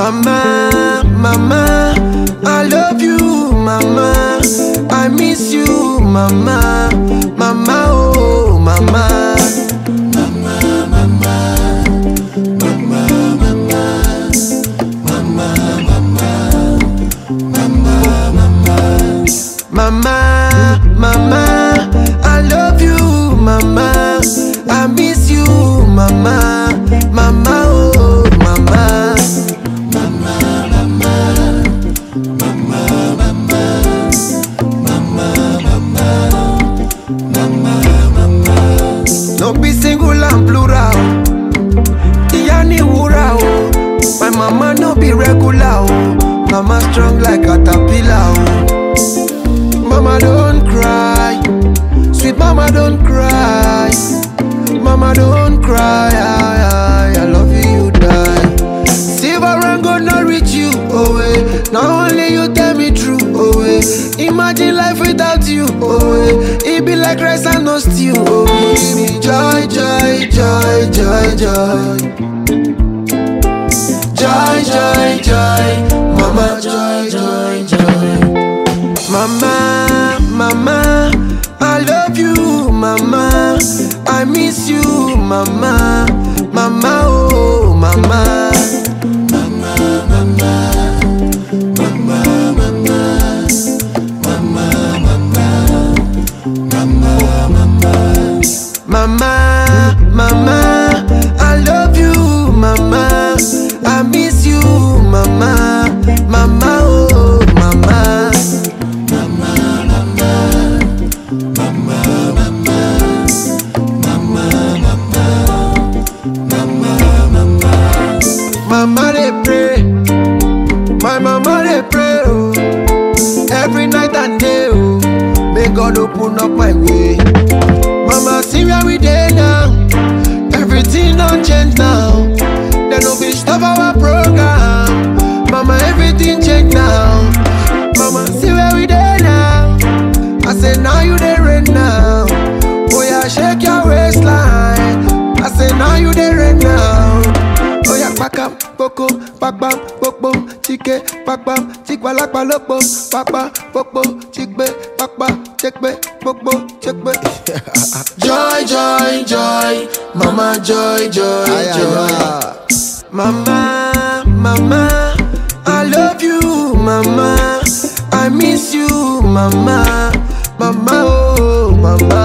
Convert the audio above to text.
Mama, mama, I love you, mama. I miss you, mama, mama, oh, mama. Mama, mama, I love you, mama. I miss you, mama, mama, oh, mama. No be single and plural. Ìyá ni wúrà o. My mama no be regular o. Mama strong like caterpillar o. Mama don't cry. Sweet mama don't cry. Mama don't cry. I, I, I love you, you die. Silver and gold not reach you, oh eh. Now only you tell me true, oh eh. Imagine life without you, oh eh. It be like rice and no stew, oh eh. Give me joy, joy, joy, joy, joy. Joy, joy, joy. Mama, joy, joy, joy. Mama, mama, I love you, mama. I miss you, mama, mama, oh, mama. Mama, mama, I love you, mama. I miss you, mama, mama, oh, mama. Mama they pray, my mama they pray, oh, every night and day, oh, may God open up my way. Mama see where we dey now, everything don't change now. They no fit stop our program, mama everything change now. Mama see where we dey now, I say now you dey rain now. Oh yeah, shake your waistline. I say now you dey rain now. Oh yeah, pakam, poko, pakpam, pokpom, chike, pakpam, chikwalakpa lopo, pakpa, pokpo, chikpe, pakpa, chekpe, pokpo, chekpe. joy, joy, joy, mama, joy, joy, Ay, ay, joy. ay. Mama, mama, I love you, mama. I miss you, mama, mama, oh, mama.